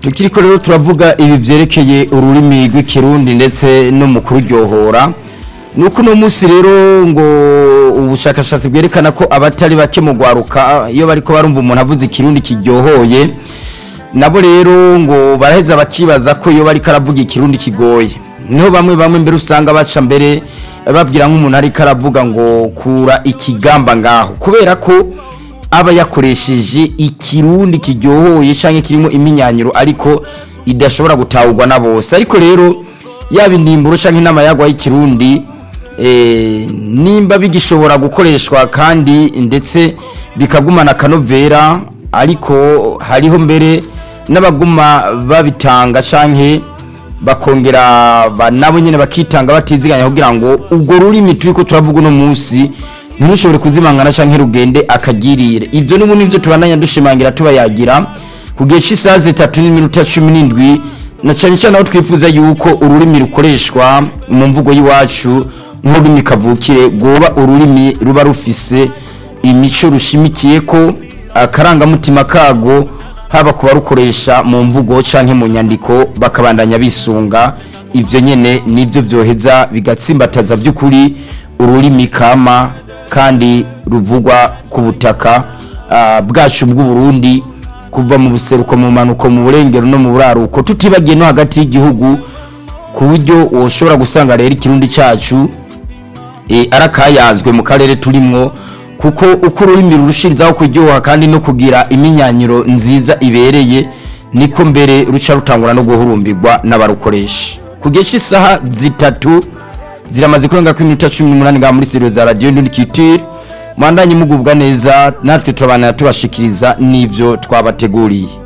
tukiriko rero turavuga ibi vyerekeye ururimi rw'ikirundi ndetse no mu kururyohora nuko uno munsi rero ngo ubushakashatsi bwerekana ko abatari bake mu gwaruka iyo bariko barumva umuntu avuze ikirundi kiryohoye nabo rero ngo baraheza bakibaza ko iyo bariko aravuga ikirundi kigoye niho bamwe bamwe mbere usanga baca mbere babwira nk'umuntu ariko aravuga ngo kura ikigamba ngaho kubera ko aba yakoresheje ikirundi kiryohoye cyangwa kirimo iminyanyiro ariko idashobora gutahurwa na bose ariko rero yaba indimburo cyangwa inama yagwa y'ikirundi nimba bigishobora gukoreshwa kandi ndetse bikagumana akanovera ariko hariho mbere n'abaguma babitanga cyangwa bakongera nabo nyine bakitanga batiziganya kugira ngo ubwo rurimi turi ko turavuga uno munsi ntushobore kuzimangana cyangwa rugende akagirire ibyo n'ubu nibyo tubandanya dushimangira tubayagira ku gihe cy'isaha zitatu n'iminota cumi n'indwi na cyane cyane aho twifuza yuko ururimi rukoreshwa mu mvugo y'iwacu nk'ururimi kavukire rwoba ururimi ruba rufise imico rushimikiye ko akarangamutima kago haba ku barukoresha mu mvugo cyangwa mu nyandiko bakabandanya bisunga ibyo nyine nibyo byoheza bigatsimbataza by'ukuri ururimi kama kandi ruvugwa ku butaka bwacu bw'uburundi kuva mu buseruko mu manuko mu burengero no mu buraruko tutibagiye no hagati y'igihugu ku buryo ushobora gusanga rero ikirundi cyacu arakayazwe mu karere turimo kuko uko ururimi rurushirizaho kuryoha kandi no kugira iminyanyiro nziza ibereye niko mbere ruca rutangura no guhurumbirwa n'abarukoresha ku gihe cy'isaha zitatu ziramaze kurenga ko iminota cumi n'umunani ngaha muri seriyo za radiyo ndundikitire mwandanye mugubwa neza natwe turabanira tubashikiriza n'ibyo twabateguriye